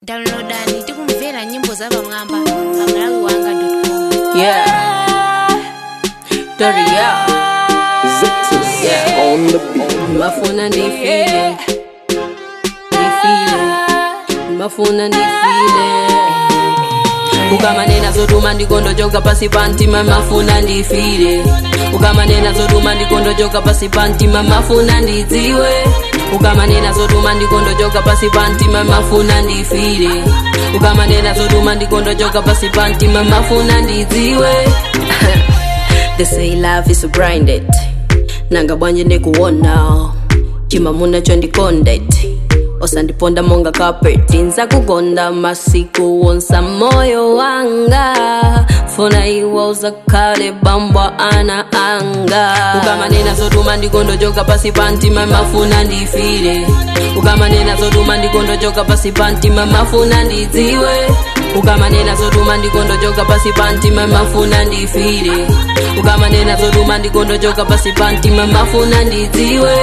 downloadani tikumvera nyimbo za pamwamba pa malawi wanga Yeah. Dirty yeah. Yeah. on the beat. Mafuna ndifile. Ndifile. Mafuna ndifile. ukamanena zoduma ndikondochoka pasi pantima mafuna ndifile ukamanena zoduma ndikondochoka pasi pantima mafuna ndidziwe ukamanena zoduma ndikondochoka pasi pantima mafuna ndifile ukamanena zoduma ndikondochoka pasi pantima mafuna ndidziwe they say love is blinded nanga bwanje ndikuwona chimamuna chondikondet osandiponda monga carpet nza kukonda masiku wonsa moyo wanga funa iwe uzakhale bambwa ana anga ukamanena zoduma ndikondochoka pasi pantima mafuna ndifile ukamanena zoduma ndikondochoka pasi pantima mafuna ndidziwe ukamanena zoduma ndikondochoka pasi pantima mafuna ndifile ukamanena zoduma ndikondochoka pasi pantima mafuna ndidziwe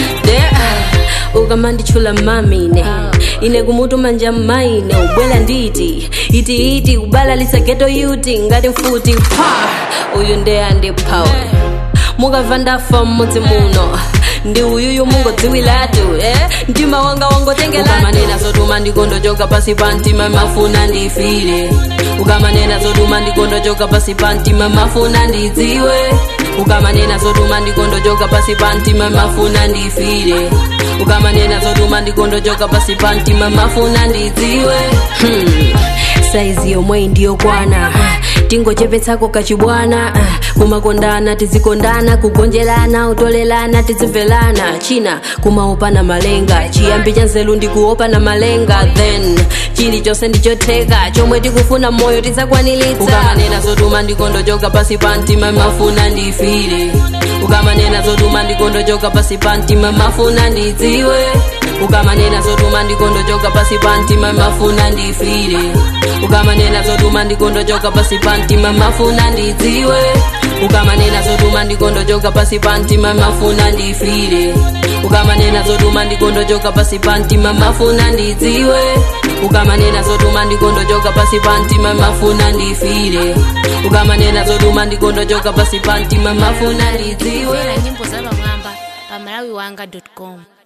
yeah. ukamanditchula mamine ine kumutu manja maine ubwela nditi iti iti kubalalitsa geto yuti ngati mfuti pa uyu nde andiphawe mukamva ndafa mmudzi muno ndi uyuyu mungodziwiratu eh? mtima wanga wangotengelaukamanena zoduma ndikondochoka pasi pa mtima mafuna ndifile ukamanena zoduma ndikondochoka pasi pa mtima mafuna ndidziwe ukamanena zoduma ndikondochoka pasi pa mtima mafuna ndifile ukamanena zoduma ndikondochoka pasi pa mtima mafuna ndidziwe hmm. saizi yomwe ndiyokwana tingochepetsako kachibwana kumakondana tizikondana kugonjelana utolelana tizimvelana china kumaopana malenga chiyambi cha nzeru ndikuopana malenga then chilichonse ndichotheka chomwe tikufuna moyo tizakwaniritsa ukamanena zoduma ndikondochoka pasi pa mtima mafuna ndifile ukamanena zoduma ndikondochoka pasi pa mtima mafuna ndidziwe ukamanena zoduma ndikondochoka pasi pa mtima mafuna ndifile ukamanena zoduma ndikondochoka pasi pa mtima mafuna ndidziwe ukamanena zoduma ndikondochoka pasi pa mtima mafuna ndifile ukamanena zoduma ndikondochoka pasi pa mtima mafuna ndidziwe ukamanena zoduma ndikondochoka pasi pa mtima mafuna ndifile ukamanena zoduma ndikondochoka pasi pa mtima mafuna ndidziwe kumvera nyimbo za pamwamba pa malawi wanga com